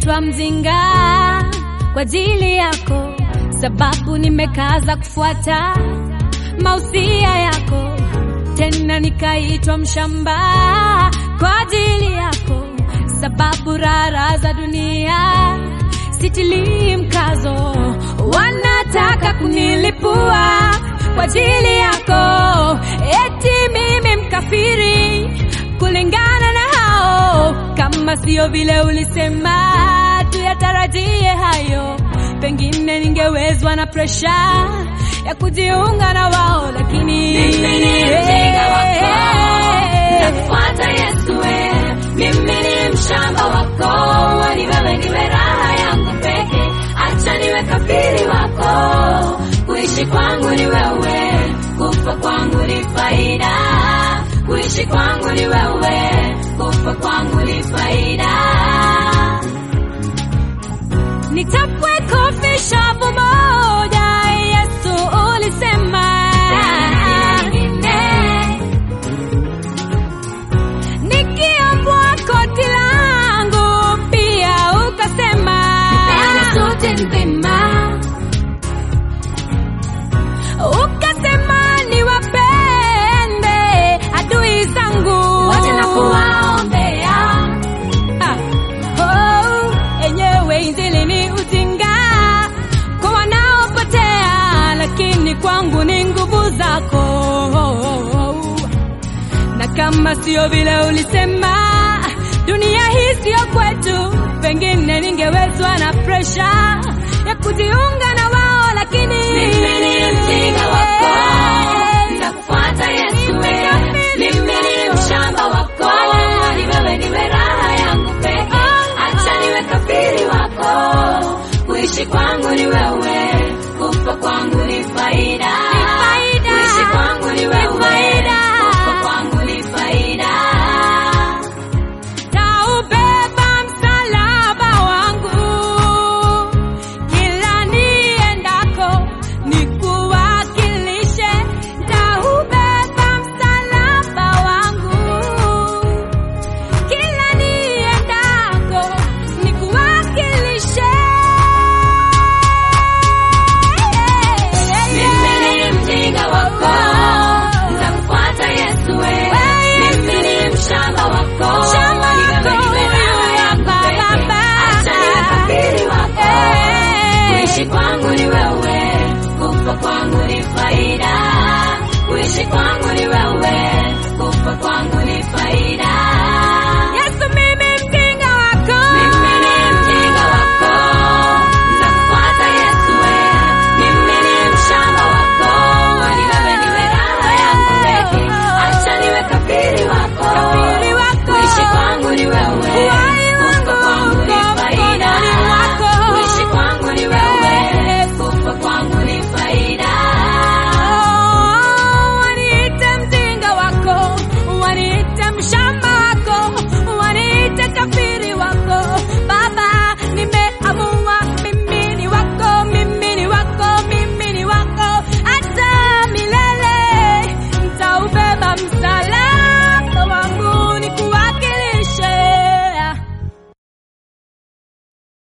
nikaitwa mjinga kwa ajili yako, sababu nimekaza kufuata mausia yako. Tena nikaitwa mshamba kwa ajili yako, sababu rara za dunia sitilii mkazo. Wanataka kunilipua kwa ajili yako, eti mimi mkafiri kulingana na hao. Kama sio vile ulisema tuyatarajie hayo, pengine ningewezwa na presha ya kujiunga na wao, lakini Mimi ni mjinga wako, nitakufuata Yesu we. Mimi ni mshamba wako, wani wewe niwe raha yangu peke. Acha niwe kafiri wako, kuishi kwangu ni wewe, kufa kwangu ni faida. Kuishi kwangu ni wewe, kufa kwangu ni faida. nitapwe kofi shavu moja. Yesu ulisema nikiombwa koti langu pia ukasema ukasema niwapende adui zangu Wote na kuwaombea Ah, oh, enyewe injili ni ujinga kwa wanaopotea, lakini kwangu ni nguvu zako. Na kama sio vile ulisema, dunia hii sio kwetu, pengine ningewezwa na presha ya kujiunga na